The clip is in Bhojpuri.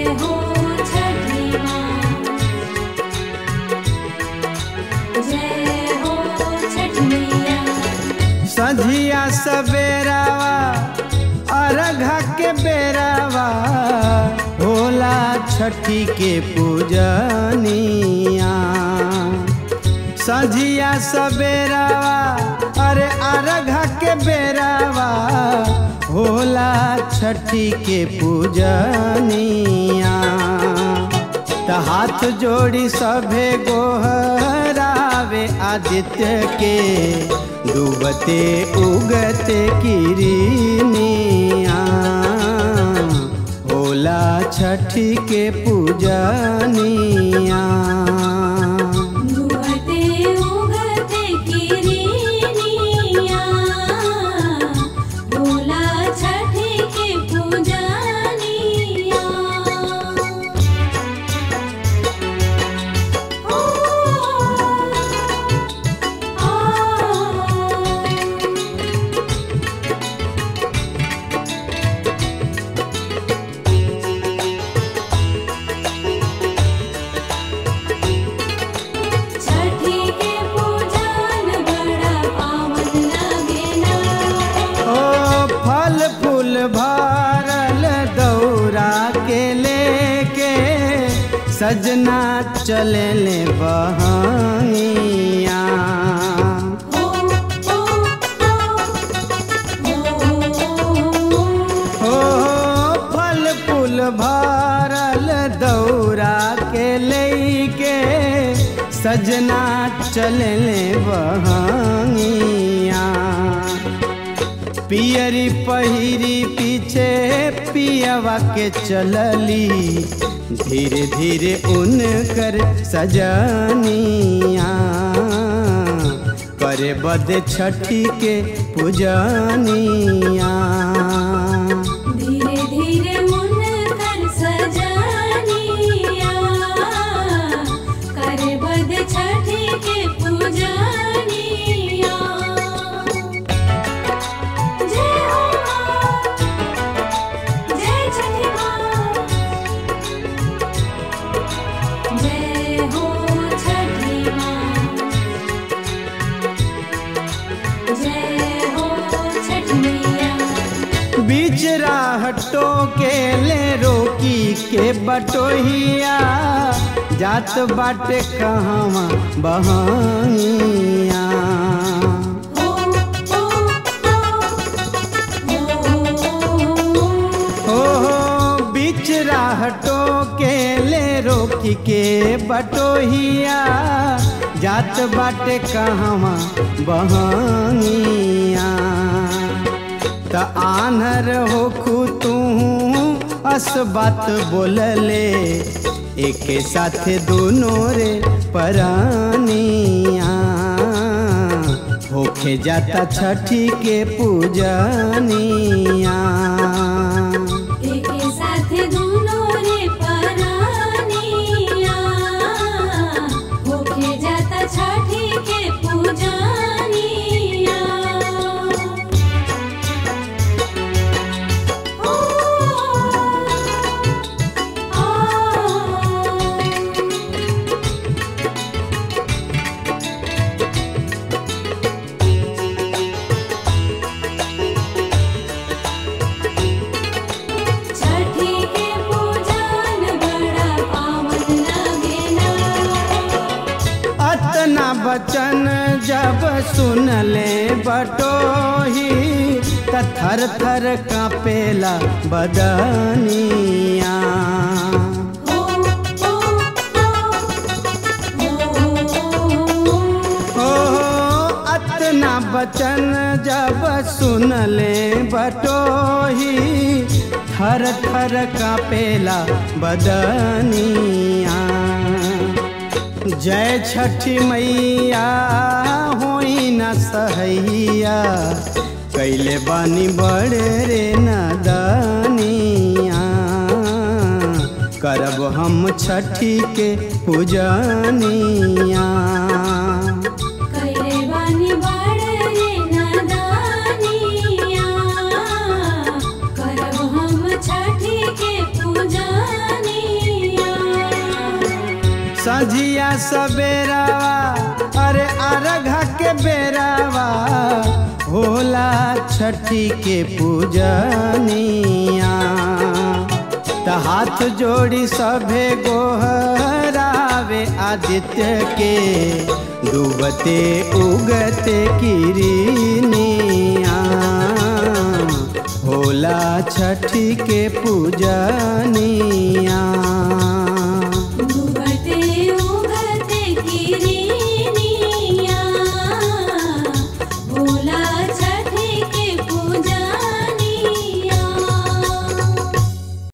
हो छठी माँ जय हो छठ मैया सझिया सवेरावा अरघा के बेरावा होला छठी के पूजनिया सझिया सवेरावा अरे अरघा के बेरावा होला छठी के पूजनिया त हाथ जोड़ी सभे गोहरावे आदित्य के डूबते उगते किरनिया होला छठी के पूजनिया डूबते उगते किरनिया भोला छठी के पूजनिया ओ आ छठी के पूजन बड़ा पावन लगेला ओ फल फूल भरल दौरा के लेके सजना चले ले बहनिया ओ ओ ओ ओ फल फूल भरल दौरा के लेके सजना चले ले बहनिया पियरी पहिरी पीछे पियवा के चलली धीरे धीरे उनकर सजनिया करे बद छठी के पूजनिया धीरे धीरे उनकर सजनिया करे बद छठी के पूजनिया जय हो माँ जय छठी माँ जय हो छठी माँ जय हो छठ मैया बीच राहटो के ले रोकी के बटोहिया जात बाटे कहवा बहनिया हो बीच राहटो के ले रोकी के बटोहिया जात बाटे कहवा बहनिया त आनर होखू तू अस बात बोलले एके साथे दोनों रे परानिया होखे जाता छठी के पूजनिया एके साथ दोनों रे परानिया होके जाता छठी के पूजनिया ओ आ छठी के पूजन बड़ा पावन लगेला अतना बचन जब सुन ले बटोही त थर थर कापेला बदनिया ओ ओ ओ हो अतना बचन जब सुन ले बटोही थर थर कापेला बदनिया जय छठी मैया होई न सहैया कैले बानी बड़े रे नदनिया करब हम छठी के पूजनिया कैले बानी बड़ रे नादानिया करब हम छठी के पूजनिया सझिया सबेरावा अरे अरघा के बेरावा होला छठी के पूजनिया त हाथ जोड़ी सभे गोहरावे आदित्य के डूबते उगते किरनिया होला छठी के पूजनिया